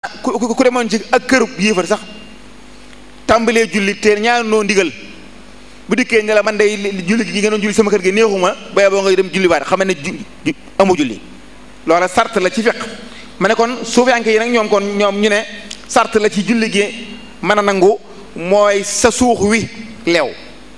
ku ku demoon ci ak kërub yéefar sax tàmbalee julli te ñaar noo ndigal bu dikkee ne la man day julli gi nga doon julli sama kër gi neexuma ba boo nga dem julli waat xam ne ju amu julli loola sart la ci fiq ma ne kon suufiyanke yi nag ñoom kon ñoom ñu ne sart la ci julli gi mën a nangu mooy sa suux wi leew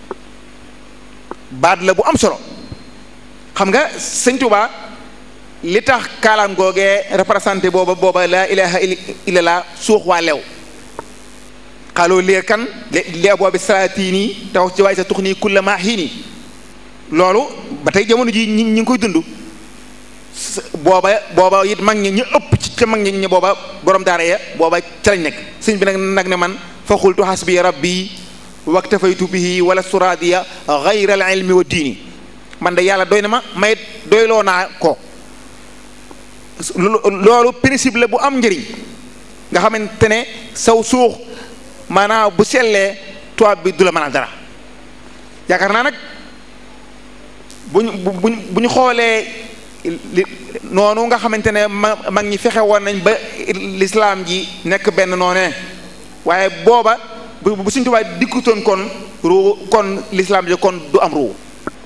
baat la bu am solo xam nga sëñ Tuubaa li tax kaalaam googee représenté booba booba laa ilaha illallah suux waa leew xaaloo leer kan lee boobi salaatini taw ci waay sa tux nii kulla maa xiini loolu ba tey jamono ji ñi ngi koy dund booba booba it mag ñi ñu ëpp ci ca mag ñi booba borom daara ya booba ca lañ nekk sëñ bi nag nag ne man fa xultu xasbi rabbi waktafaytu bihi wala suraadiya gayra al ilmi wa diini man de yàlla doy na ma may doyloo naa ko loolu principe la bu am njëriñ nga xamante ne saw suux maanaam bu sellee tubaab bi du la mënal dara yaakaar naa nag bu ñu bu bu ñu xoolee li noonu nga xamante ne ma mag ñi fexe woon nañ ba lislaam ji nekk benn noonee waaye booba bu bu Sëñ Tuubaa dikkutoon kon ruu kon lislaam ji kon du am ruu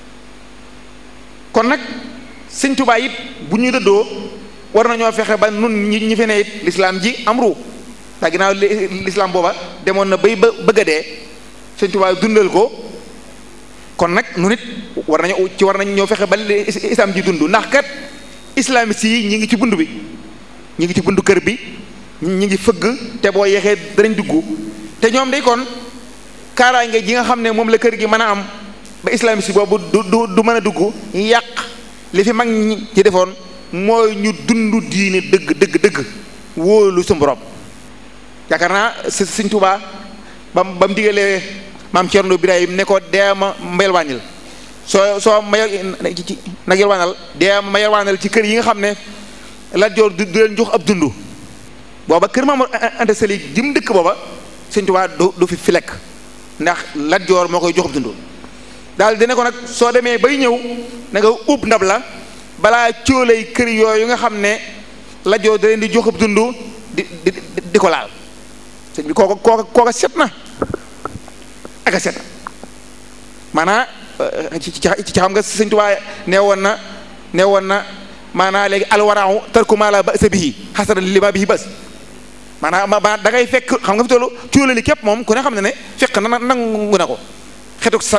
kon nag Sëñ Tuubaa it bu ñu dëddoo war nañoo fexe ba nun ñi ñi fi ne it lislaam ji am ruu ndax ginnaaw lislaam booba demoon na bay ba bëgg a dee Sëñ Tuubaa dundal ko kon nag nu nit war nañu ci war nañ ñoo fexe ba islam ji dund ndax kat islamiste yi ñi ngi ci bund bi ñi ngi ci bundu kër bi ñi ngi fëgg te boo yeexee danañ dugg te ñoom day kon kaaraange ji nga xam ne moom la kër gi mën a am ba islamiste boobu du du du mën a dugg yàq li fi mag ñi ci defoon mooy ñu dund diine dëgg dëgg dëgg wóolu su borom yaakaar naa Sëñ Tuubaa ba ba mu digalee maam Cerno Birahim ne ko deema ma yelwaanal soo soo ma nag yelwaanal deema ma yelwaanal ci kër yi nga xam ne Lat Joor du leen jox ab dund booba kër Maam Anta Sali jëm dëkk booba Sëñ Tuubaa du du fi fi lekk ndax Lat Joor moo koy jox ab dund daal dina ko nag soo demee bay ñëw na nga ub ndab la balaa cóolay kër yooyu nga xam ne Lat Joor da leen di jox ab dund di di di ko laal sëñ bi kooka kooka kooka set na ak a set maanaa ci ci xam nga sëñ Tuubaa nee woon na nee woon na maanaa léegi alwaraaw tarku maa laa ba'sa bihi xasana li ma bihi bas maanaam ma da ngay fekk xam nga fi tollu cuulali képp moom ku ne xam ne ne fekk na nangu na ko xetu sa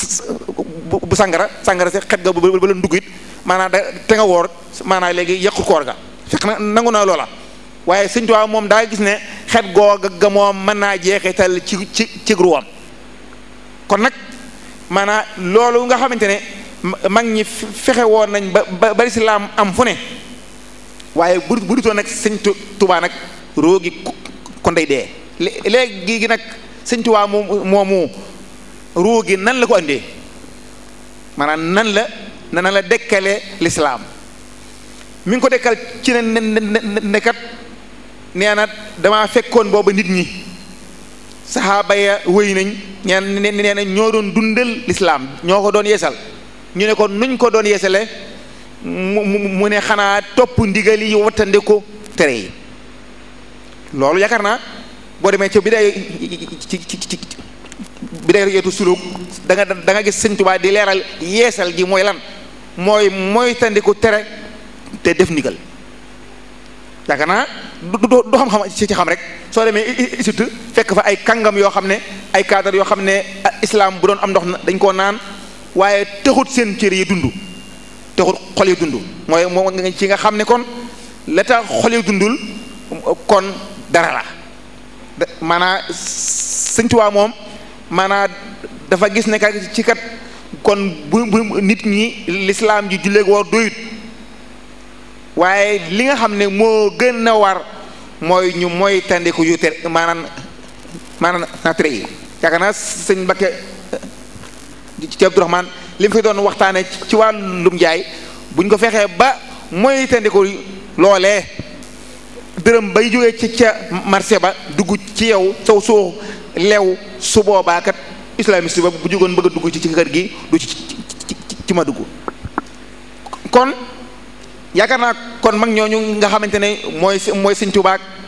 bu sàngara sàngara si xet ga ba la dugg it maanaam da te nga woor maanaam léegi yàqu koor ga fekk na nangu na loola waaye sëñ Tuubaa moom daa gis ne xet googa ga moom mën naa jeexital ci ci ci ruwam kon nag maanaam loolu nga xamante ne mag ñi fexe woon nañ ba ba lislaam am fu ne waaye bu bu dutoon nag sëñ Tuubaa nag roogi kon day dee léegi gi nag sëñ Tuubaa moom moomu roogi nan la ko andee maanaam nan la nan la dekkale lislaam mi ngi ko dekkal ci ne nekkat nee na damaa fekkoon booba nit ñi saxaaba ya wëy nañ ñeen nee na ñoo doon dundal lislaam ñoo ko doon yeesal ñu ne ko nuñ ko doon yeesale mu mu ne xanaa topp ndigal yi wattande ko tere yi loolu yaakaar naa boo demee ca bi day ci ci ci bi day yeetu suluk da nga da nga gis sëñ Tuubaa di leeral yeesal gi mooy lan mooy mooy tandiku tere te def ndigal yaakaar naa du du xam-xam ci xam rek soo demee Égypte fekk fa ay kàngam yoo xam ne ay cadre yoo xam ne islam bu doon am ndox dañ koo naan waaye taxut seen cër yi dund taxut xol yi dund mooy moo ci nga xam ne kon la tax xol yi dundul kon dara la maanaa Sëñ Tuubaa moom maanaa dafa gis ne kat ci kat kon bu bu nit ñi lislaam ji julleeg woor doyut waaye li nga xam ne moo gën a war mooy ñu mooy tandiku yu tere maanaam maanaam na tere yi yaakaar naa sëñ Mbakke ci Abdourahman li mu fi doon waxtaane ci wàllum jaay buñ ko fexee ba mooy tandiku loolee dërëm bay jógee ci ca marché ba dugg ci yow saw soo lew su boobaa kat islamiste ba bu jógoon bëgg a dugg ci ci kër gi du ci ci ma dugg kon yaakaar naa kon mag ñooñu nga xamante ne mooy mooy Sëñ Tuubaa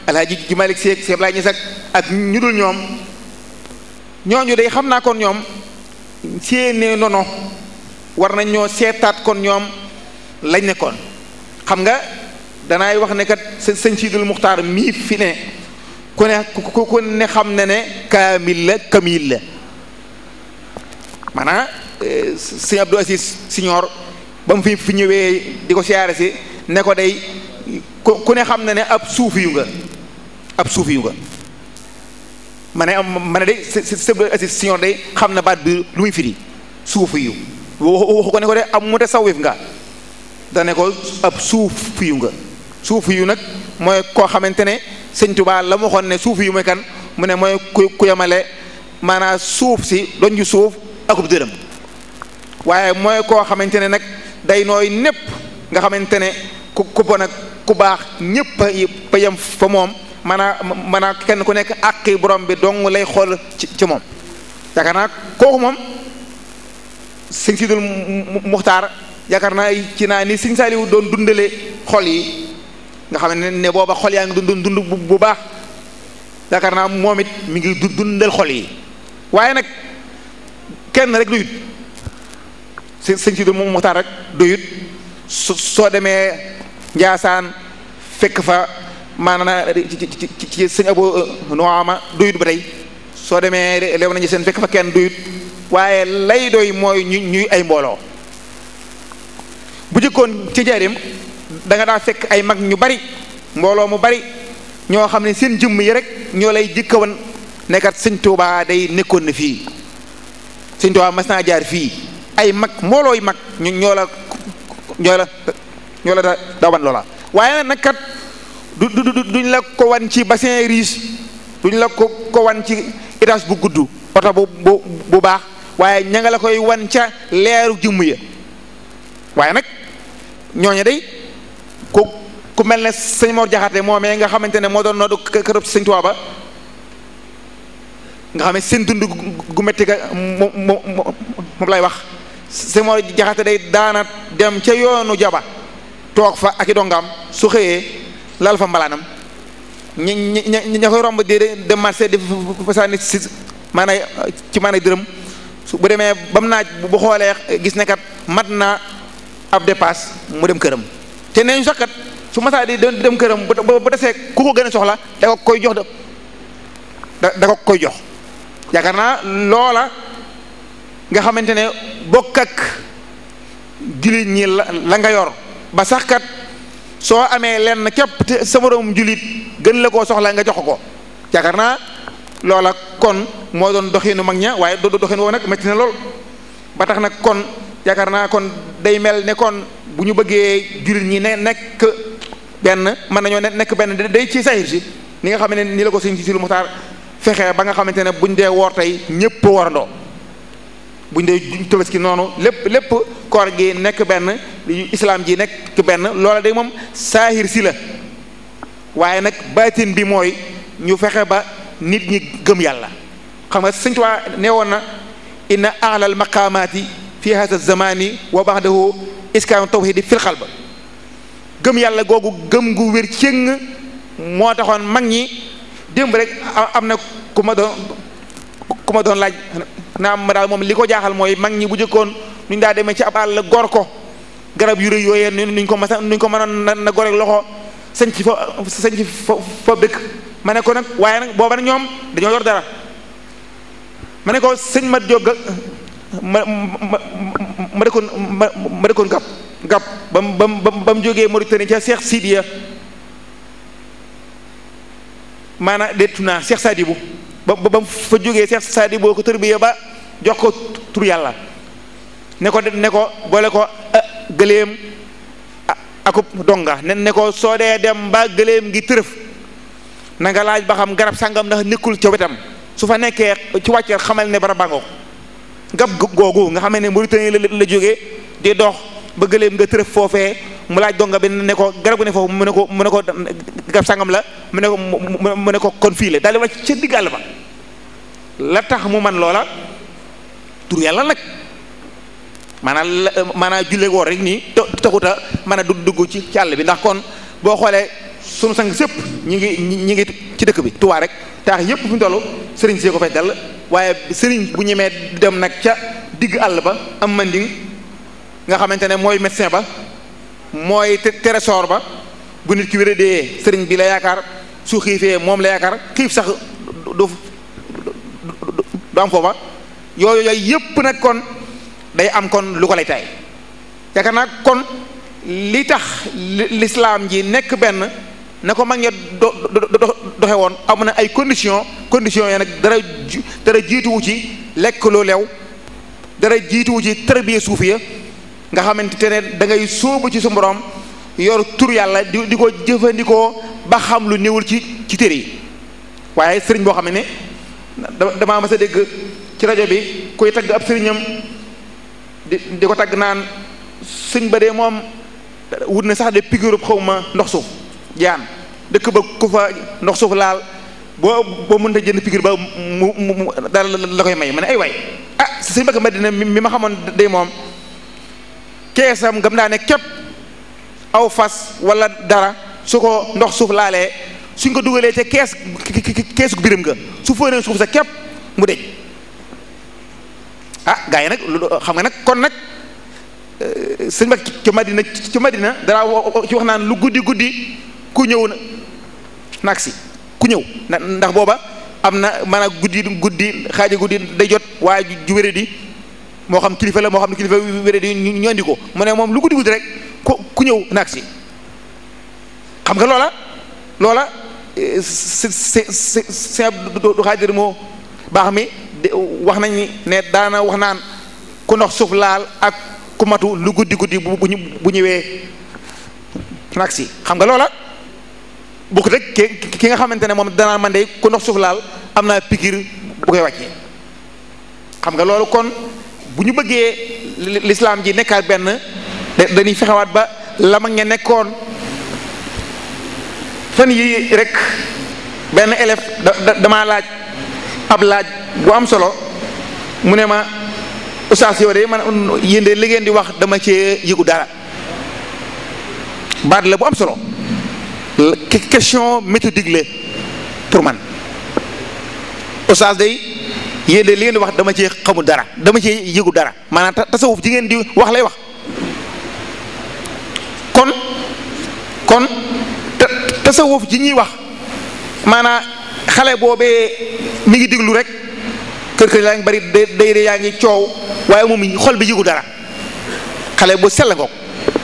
alhaji ji Malick Seck Seex Ablaay Ñas ak ak ñu dul ñoom ñooñu day xam naa kon ñoom seeni nono war nañ ñoo seetaat kon ñoom lañ nekkoon xam nga danaay wax ne kat sëñ Sidul Muxtaar mii fi ne ku ne ku ku ne xam ne ne kaamil la kamil la maanaam sëñ Abdou Aziz Siñoor ba mu fi fi ñëwee di ko siyaare si ne ko day ku ne xam ne ne ab suufi yu nga ab suufi yu nga ma ne ma ne day sëñ Abdou Aziz Siñoor day xam na baat bi lu muy firi suufi yu waxu ko ne ko de am mu tasawif nga dane ko ab suufi yu nga suufi yu nag mooy koo xamante ne sëñ Tuubaa la mu waxoon ne suufi yu mooy kan mu ne mooy ku ku yemale maanaam suuf si doon ju suuf akub dërëm waaye mooy koo xamante ne nag day nooy népp nga xamante ne ku ku bon ak ku baax ñépp a yem fa moom maanaam maanaam kenn ku nekk àqi borom bi dong lay xool ci ci moom yaakaar naa kooku moom sëñ Sidul Muxtaar yaakaar naa ci naa ni sëñ Saaliwu doon dundale xol yi nga xam ne ne booba xol yaa ngi dund dund bu baax yaakaar naa moom it mi ngi dundal xol yi waaye nag kenn rek doyut sëñ Sidul Muxtaar rek doyut soo demee Njaasaan fekk fa maanaam ci ci ci sëñ Abu Nuama doyut ba tey soo demee lew nañu seen fekk fa kenn doyut waaye lay doy mooy ñu ñuy ay mbooloo bu jëkkoon ci jaarim da nga daa fekk ay mag ñu bari mbooloo mu bari ñoo xam ne seen jëmm yi rek ñoo lay jëkkawan nekkat sëñ Tuubaa day nekkoon na fii sëñ Tuubaa mas naa jaar fii ay mag mbooloo yi mag ñu ñoo la ñoo la ñoo la da dawan loola waaye nag kat du du duñ la ko wan ci bassin riche duñ la ko ko wan ci étage bu gudd oto bu bu bu baax waaye ña nga la koy wan ca leeru jëmm ya waaye nag ñooñu day ku ku mel ne sëñ Mor Jaxate moomee nga xamante ne moo doon noddu kërëb sëñ Tuubaa ba nga xam ne seen dund gu metti ga moom moom lay wax sëñ Mor Jaxate day daana dem ca yoonu jaba toog fa ak i dongam su xëyee lal fa mbalaanam ñi ñi ña koy romb di dem marché di fa sànni si maanaam ci maanaam dërëm su bu demee ba mu naaj bu xoolee gis ne kat mat na ab dépasse mu dem këram te nee ñu sax kat su masaa di dem këram bu bu desee ku ko gën a soxla da ko koy jox da da ko koy jox yaakaar naa loola nga xamante ne bokk ak jullit ñi la la nga yor ba sax kat soo amee lenn képp te sa moroom jullit gën la koo soxla nga jox ko yaakaar naa loola kon moo doon doxinu mag ña waaye do doxin woo nag métti na lool ba tax nag kon yaakaar naa kon day mel ne kon bu ñu bëggee jullit ñi ne nekk benn mën nañoo nekk benn day ci sahir si ni nga xam ne ni la ko sëñ si lu muxtaar fexe ba nga xamante ne buñ dee woor tey ñëpp warandoo buñ dee tabaski noonu lépp lépp koor gi nekk benn islam ji nekk benn loola day moom saahir si la waaye nag baatin bi mooy ñu fexe ba nit ñi gëm yàlla xam nga sëñ Tuubaa nee woon na inna a'lal maqaamaati fi hada zamani wa ba'dahu iskaanu tawhidi fil qalb gëm yàlla googu gëm gu wér cëng moo taxoon mag ñi démb rek am na ku ma doon ku ma doon laaj naa ma daal moom li ko jaaxal mooy mag ñi bu jëkkoon nuñ daa demee ci ab àll gor ko garab yu rëy yooyee nuñ ko masa nuñ ko mënoon na gore loxo sañ ci fa sañ ci fa fa dëkk ma ne ko nag waaye nag booba nag ñoom dañoo yor dara ma ne ko sëñ mat jóg ma ma ma dëkkoon ma ma dëkkoon gab gab ba mu ba mu ba mu jógee Mauritanie ca Cheikh Sidiya maanaam dettu naa Cheikh Sadibou ba ba mu fa jógee Cheikh Sadibou ko tërbiya ba jox ko tur yàlla ne ko ne ko boole ko gëléem akub donga ne ne ko soo dee dem ba gëléem gi tërëf na nga laaj ba xam garab sàngam ndax nekkul ca wetam su fa nekkee ci wàcceel xamal ne bara bàngoo ngab googu nga xam ne Mauritanie la la jógee di dox ba gëléem nga tërëf foofee mu laaj donga bi ne ko garab gu ne foofu mu ne ko mu ne ko garab sàngam la mu ne ko mu ne ko kon fii la daal di wàcc ca digg àll ba la tax mu man loola tur yàlla nag maanaam la maanaam julle woor rek nii taxuta mën a dugg ci ci àll bi ndax kon boo xoolee sunu sang sëpp ñi ngi ñi ngi ci dëkk bi Tuubaa rek taax yépp fi mu toll sëriñ see ko fay dal waaye sëriñ bu ñemee dem nag ca digg àll ba am manding nga xamante ne mooy médecin ba mooy trésor ba bu nit ki wéra dee sëriñ bi la yaakaar su xiifee moom la yaakaar xiif sax du du am foofa yooyu yooyu yépp nag kon day am kon lu ko lay tay yaakaar naa kon li tax lislaam ji nekk benn na ko mag ña do doxe woon am na ay condition condition yi nag dara dara jiituwu ci lekk lu lew dara jiituwu ci tërbiye suufiya nga xamante ne da ngay sóobu ci su borom yor tur yàlla di di ko jëfandikoo ba xam lu néewul ci ci téere yi waaye sëriñ boo xam ne damaa mas a dégg ci rajo bi koy tagg ab sëriñam di di ko tagg naan sëñ ba dee moom wut na sax de piqûre xaw ma ndox suuf jaan dëkk ba ku fa ndox suuf laal boo boo mënta jënd piqûre ba mu mu daal la koy may ma ne ay waay ah sëñ Mbàkke Madina mi ma xamoon day moom keesam gam daa ne képp aw fas wala dara su ko ndox suuf laalee suñ ko dugalee ca kees keesu biram nga su fóonee suuf sa képp mu dej ah gaa yi nag xam nga nag kon nag sëñ ba ca Madina ca Madina dara ci wax naan lu guddi guddi ku ñëw na naag si ku ñëw ndax booba am na maanaam guddi guddi xaaja guddi day jot waaye ju wéré di moo xam kilifa la moo xam ne kilifa wéré di ñu andi ko mu ne moom lu guddi guddi rek ku ku ñëw naag si xam nga loola loola si si si si du xaadir moo baax mi wax nañ ni ne daana wax naan ku ndox suuf laal ak ku matu lu guddi guddi bu bu ñëwee nag si xam nga loola bokk rek ki ki nga xamante ne moom danaa man de ku ndox suuf laal am naa pikir bu koy wàccee xam nga loolu kon bu ñu bëggee lislaam ji nekkaat benn dañuy fexewaat ba la mag ña nekkoon fan yi rek benn élève da damaa laaj ab laaj bu am solo mu ne ma oustaz yow de man yéen de li ngeen di wax dama cee yëgu dara baat la bu am solo question méthodique la pour man oustaz day yéen de li ngeen di wax dama cee xamul dara dama cee yëgu dara maanaam tasawuf ji ngeen di wax lay wax kon kon tasawuf ji ñuy wax maanaam xale boobee mi ngi déglu rek kër kër yaa ngi bari day yaa ngi coow waaye moom xol bi yëgu dara xale bu sell ngoog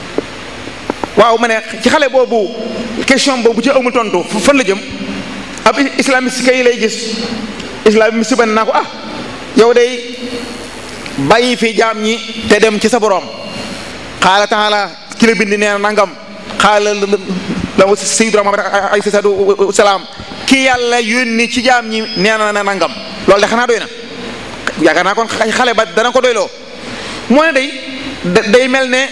waaw ma ne ci xale boobu question boobu ci amul tontu fan la jëm ab islamiste kay lay gis islamiste ban naa ko ah yow day bàyyi fi jaam ñi te dem ci sa boroom xaala taala ki la bind nee na nangam xaala la sayyiduna Muhammad alayhi salaatu salaam ki yàlla yónni ci jaam ñi nee na na nangam loolu de xanaa doy na yaakaar naa kon xale ba dana ko doyloo moo ne day day mel ne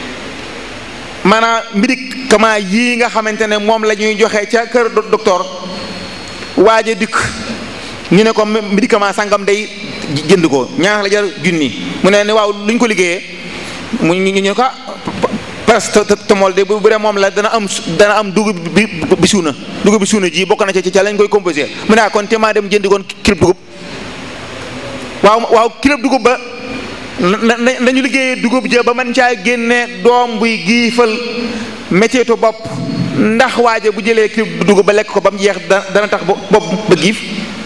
maanaam médicament yii nga xamante ne moom la ñuy joxe ca kër docteur waaje dikk ñu ne ko médicament sangam day jënd ko ñaar la jar junni mu ne ne waaw lu ñu ko liggéeyee mu ñu ñu ko parce que te mool de bu dee moom la dana am dana am dugub bi bi suuna dugub bi suuna ji bokk na ci ca lañ koy composé mu ne kon te maa dem jëndi koon kilo dugub waaw waaw kilo dugub ba na nañu liggéeyee dugub ja ba man caa génne doom buy giifal métteetu bopp ndax waaje bu jëlee kilo dugub ba lekk ko ba mu jeex dana tax bopp ba giif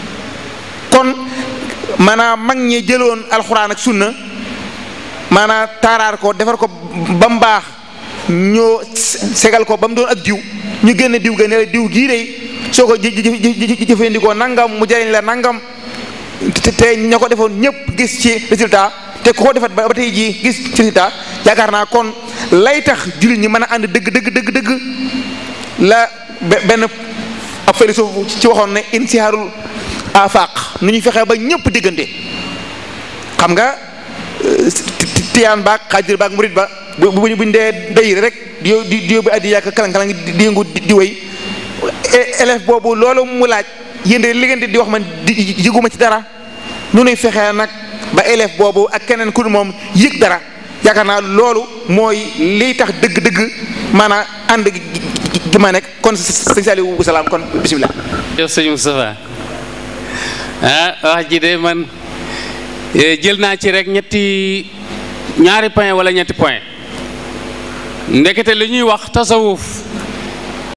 kon maanaam mag ñi jëloon alxuraan ak sunna maanaam taaraar ko defar ko ba mu baax ñoo segal ko ba mu doon ak diw ñu génne diw ga ne la diw gii dey soo ko jëfandikoo nangam mu jariñ la nangam te te ña ko defoon ñëpp gis ci résultat te ku ko defat ba tey jii gis ci résultat yaakaar naa kon lay tax jullit ñi mën a ànd dëgg dëgg dëgg dëgg la benn ab philosophe ci waxoon ne insiharul afaq nu ñuy fexee ba ñëpp diggante xam nga tiyaan baag xaadir baag murit ba bu bu buñ dee day rek di di di yóbbu addi yàq kalang-kalang di yëngu di wéy élève boobu loolu mu laaj yéen de li ngeen di wax man di yëguma ci dara nu nuy fexee nag ba élève boobu ak keneen ku moom yëg dara yaakaar naa loolu mooy liy tax dëgg-dëgg maanaam ànd gi ma nekk kon sëñ Saliou salaam kon bisimilah. yow sëñ Moustapha ah wax ji de man jël naa ci rek ñetti ñaari point wala ñetti point ndekete li ñuy wax tasawuf